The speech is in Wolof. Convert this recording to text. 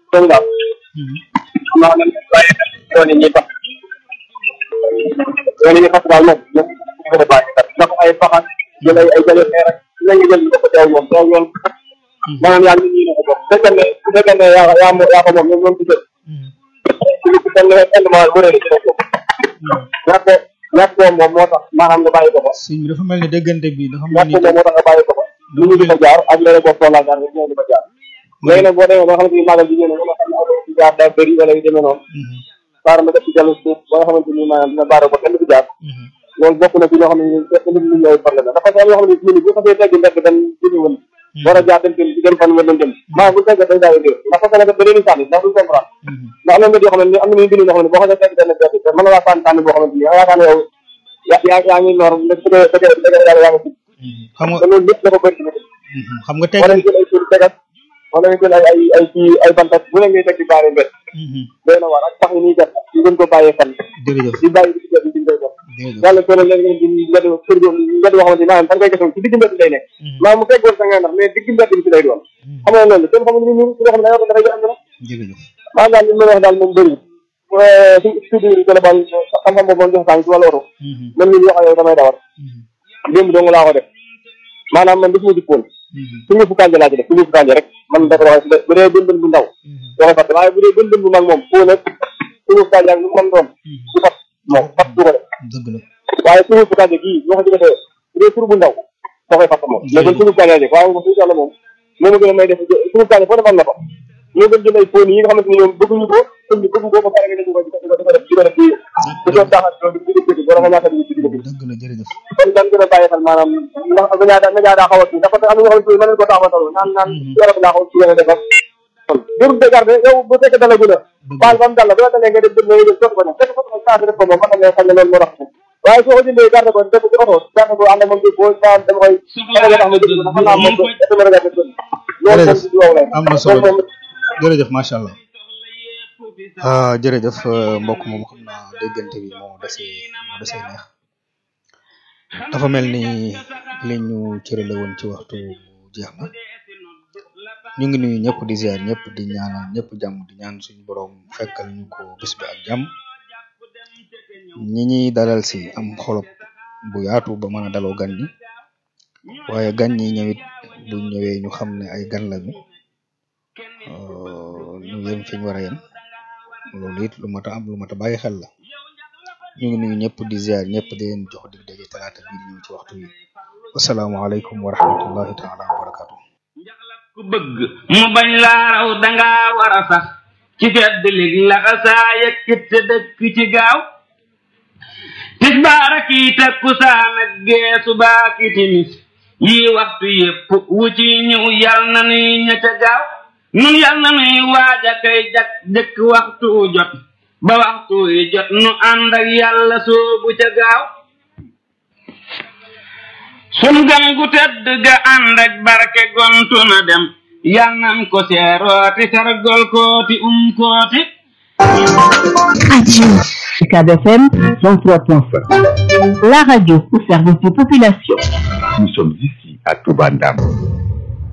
comme daal xam naa ne bàyyi xel yoon yi ñuy fas yoon yi ñuy fas daal moom moom ñu ko bàyyi xel ndax ay faxas jël ay ay jële xeer rek la nga jël ko teew moom teew yoon maanaam yaa ngi nii ko bokk bu fekkee ne bu fekkee ne yaa yaa mo yaa ko moom ñoom ñoom ci jël ci benn indement bu rëy ci rek ñàkk ko ñàkk ko moom moo tax maanaam nga bàyyi ko fa sëñ bi dafa mel ni déggante bi dafa mel ñàkk ni ko moom moo tax nga bàyyi ko fa lu ñu di ko jaar ak leneen boo soxlaa jaar rek ñoo di ko jaar léegi nag boo demee ba nga xamante ni magal bi ñëw na nga xam ne affaire bi jaar daa bëri wala yu demee noonu baara ma def ci jallu suuf ba nga xamante ni maanaam dina baara ba kenn du jaar loolu bokk na ci loo xam ne ñu fekk nit ñi ñooy problème la dafa am yoo xam ne ñu ni bu xasee tegg mbedd dem jëmi wën war a jaar dem dem dem fan wën dem maanaam bu fekkee day daal di ndax parce que nag da leen di sànni ndax du comprendre ndax am na mbedd yoo xam ne am na ñuy bind yoo xam ne boo xasee tegg benn mbedd te mën na laa sànni sànni boo xamante ni yaakaar ne yow yaa yaa yaa ngi noor dëgg dëgg dëgg dëgg yàlla yaa ngi xam nga te loolu lépp dafa bëri ci nit xam nga wala tegg nga jël ay tur tegat wala nga jël ay ay ay kii ay bantat bu ne ngay teg di baare mbedd doy na war ak pax yi nii def ñu gën ko bàyyee fan jërëjëf di bàyyi di def di koy def jërëjëf yàlla soo leen ngeen di mbedd kër go mbedd boo xamante ni maanaam da nga koy gis ci digg mbedd lay nekk maanaam mu fekkoon sa ngay ndax mais digg mbedd bi ci lay doon xam nga loolu kenn xamul ni ñu ci loo xam ne dafay dafay am dara jërëjëf maanaam daal li ma wax daal moom bëri su studio global xam-xam boobu moom jox saa ci wàllu oto man mii wax ak yow damay dawar démb dong laa ko def maanaam man daf ma jikkoon suñu fu kànja laa ci def suñu fu kànja rek man dafa wax bu dee bën bën bu ndaw doo koy fàtte waaye bu dee bën bën bu mag moom foo nag suñu fu kànja ak lu mu mën doon du fat moom fat du ko def dëgg la waaye suñu fu kànja gii boo ko ci defee bu dee tur bu ndaw doo koy fàtte moom mais kon suñu kànja ji waaye moom suñu yàlla moom moo ma gën a may def suñu kànja foo dem am na ko ñoo gën jël ay fóon yi nga xamante ni ñoom bëgguñu ko sëñ bi bëggu ko ba pare nga def ko di ko di ko def di ko def ci di ko taxal loolu di ko wala nga ñaata di ci digg dëgg la jërëjëf kon dañ gën a bàyyi xel maanaam ndax nga ñaata nga ñaata xaw a kii dafa am na ñoo xamante ni mën nañu ko taxawatal naan naan yore ko laa xaw ci yéen a defar kon jërul de garde yow bu fekkee dala gën a baal ba mu dal la bu la dalee nga dem nga jël sotti ko ne fekk sotti ko changé def ko moom mën na nga xam ne loolu moo tax waaye soo ko jëndee garde ko def ko ci oto garde ko ànd ak moom boo ba dama koy dama koy tax ma jënd ko xam naa moom ko dama la garde ko loolu moom ci wow lay am na solo jërëjëf macha allah ah jërëjëf mbokk moom xam naa déggante bi moo desee moo desee neex dafa mel ni li ñu cërale woon ci waxtu jeex na ñu ngi nuyu ñëpp di ziar ñëpp di ñaanal ñëpp jàmm di ñaan suñu borom fekkal ñu ko bis bi ak jàmm ñi ñuy dalal si am xolop bu yaatu ba mën a daloo gan ñi waaye gan ñi ñëwit bu ñëwee ñu xam ne ay gan lañu ñu yem fi ñu war a yem loolu it lu mat a am lu mat a bàyyi xel la ñu ngi nuyu ñëpp di ziar ñëpp di leen jox dig daje talaata bii di ñëw ci waxtu wi wasalaamaaleykum wa rahmatullahi taala wa barakatu ku bëgg mu bañ laa raw danga war a sax ci fedd lig laxa saa yëkkit te dëkk ci gaaw tisbaar ak i takkusaan ak gee subaa ki timis yii waxtu yépp wu ci ñëw yal na nuy ña ca gaaw nun yal na nuy waaja kay jak jëkk waxtu jot ba waxtu yi jot nu ànd ak yàlla soobu ca gaaw sun gan gu tedd ga ànd ak barke gontu na dem yal nan ko seerooti sargol kooti um kooti Radio UCAB FM 103.5. La radio au service des populations. Nous sommes ici à Toubandam.